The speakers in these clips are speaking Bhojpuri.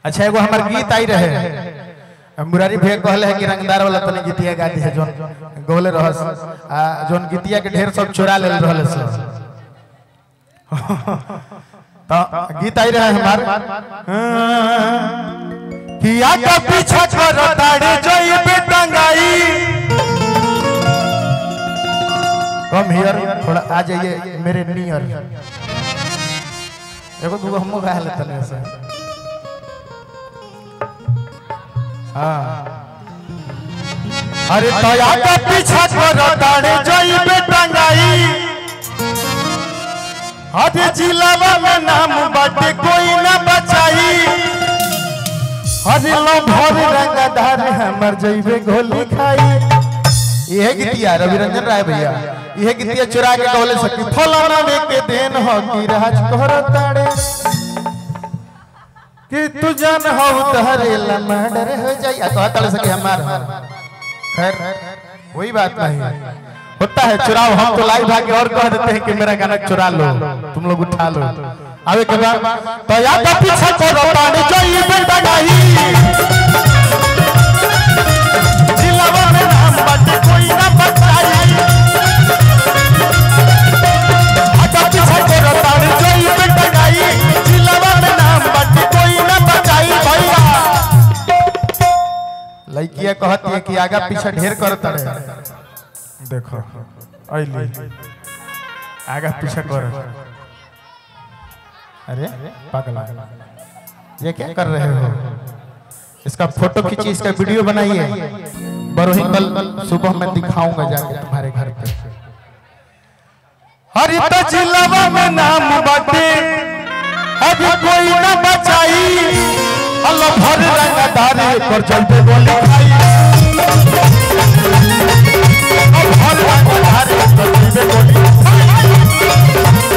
अच्छा एगो हमार गीत आई रहे मुरारी भैया कहले है कि रंगदार वाला तनी गीतिया गा दी है जोन गौले रहस आ जोन गीतिया के ढेर सब चुरा ले रहल सब तो गीत आई रहे हमार कि आका पीछा कर ताड़ी जोई पे टंगाई कम हियर थोड़ा आ जाइए मेरे नियर एगो दूगो हमो गा ले तने से हाँ अरे तया का पीछा कर ताड़े जोई पे टंगाई अरे जिलावा में नाम बाटे कोई ना बचाई अरे लो भर रंगधार हमर जइबे गोली खाई यह गीतिया रवि रंजन राय भैया यह गीतिया चुरा के कहले सकी फलाना में के देन हो की राज कोहर ताड़े कि तू जान हो तहरे लमडर हो जाई आ कहत ले सके हमार खैर वही बात नहीं होता है चुराव हम तो लाइव आके और कह देते हैं कि मेरा गाना चुरा लो तुम लोग उठा लो आवे के बाद तो या तो पीछे करो पानी जो ये बेटा गाई जिलावा में नाम बाटे कोई ना बताई आका पीछे करो पानी जो ये बेटा गाई जिलावा में नाम बाटे कोई ना बताई भैया लड़किया कहती है कि आगा पीछे ढेर करता रहे देखो अली आगा पीछे कर अरे पागल ये क्या कर रहे हो इसका फोटो खींचिए इसका वीडियो बनाइए बरोही कल सुबह मैं दिखाऊंगा जाके तुम्हारे घर पे हरी तो जिलावा में नाम बाटे अभी कोई ना बचाई अल्लाह भर रंगा धारे पर चलते गोली खाई अब भर रंगा धारे पर चलते गोली खाई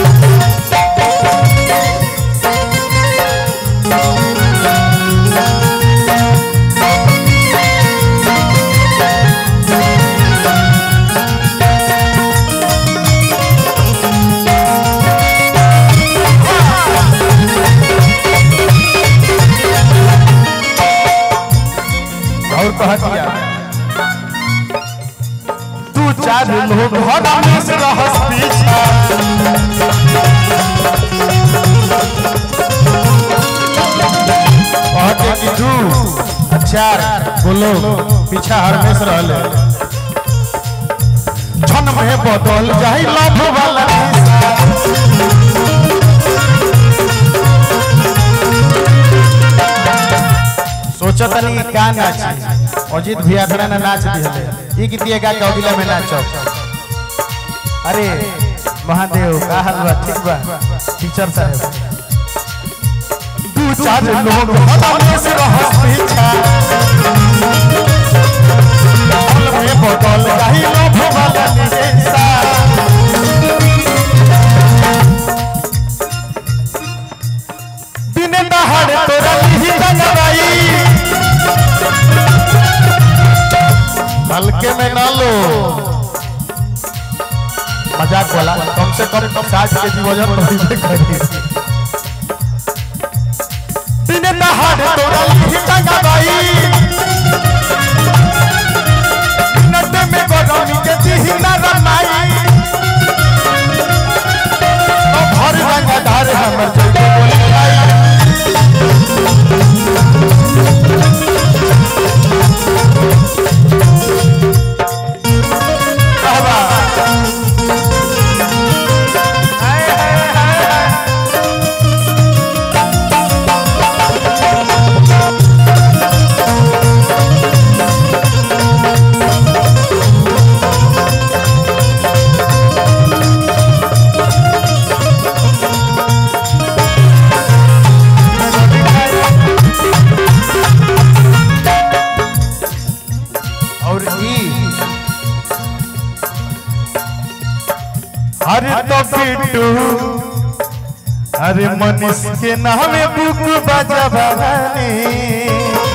और कहा दिया तू चार लोग हरा में से रहस पीछा कहते कि तू चार बोलो पीछा हरमेश रहले क्षण में बदल जाई लाभ वाला निशा। सोचो तनी का नाच अजीत भैया खड़ा ना नाच दिहले ई गीतिया गा के अगिला में नाचो अरे महादेव का हाल बा ठीक बा टीचर साहब दू चार लोग हवा से रहस पीछा बदल में बदल जाई लोभ वाला निशा। दिन दहाड़े तोरा लिही दंगराई हल्के में ना लो मजाक वाला कम से कम साठ के जी वजन बढ़े करी दिन दहाड़े तोरा लिही दंगराई नट में गरमी के दिही ना रनाई ओ भर रंगा धार हमर जइबे बोली खाई बाबा हाय हाय हाय और ई अरे तो पिट्टू अरे मनीष के नामे बुक बजा बहानी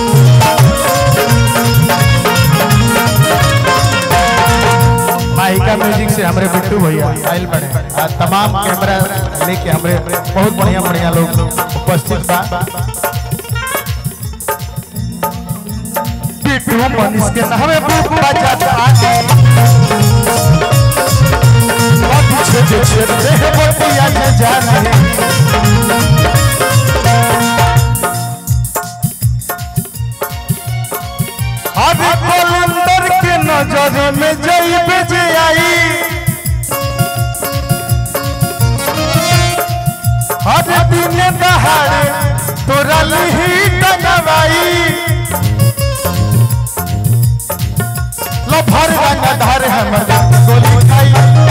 माइका म्यूजिक से हमारे बिट्टू भैया आयल बने आ तमाम कैमरा लेके हमारे बहुत बढ़िया बढ़िया लोग उपस्थित बा बिट्टू मनीष के नामे बुक बजाता आगे पीछे जे छेड़ते हैं बतिया के जाने अभी कलंदर के नजर में जइबे जे आई हर दिन दहाड़े तोरा लिही टंगवाई लो भर रंग धर हमर गोली खाई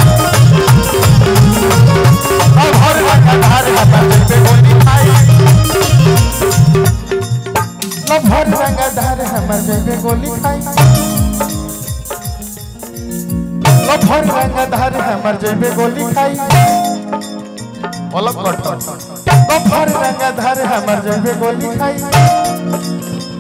लो भर रंग धर हमर पे गोली खाई लो भर रंग धर हमर पे गोली खाई लो भर रंग धर हमर जेबे गोली खाई अलग कट तो भर रंग धर हमर जेबे गोली खाई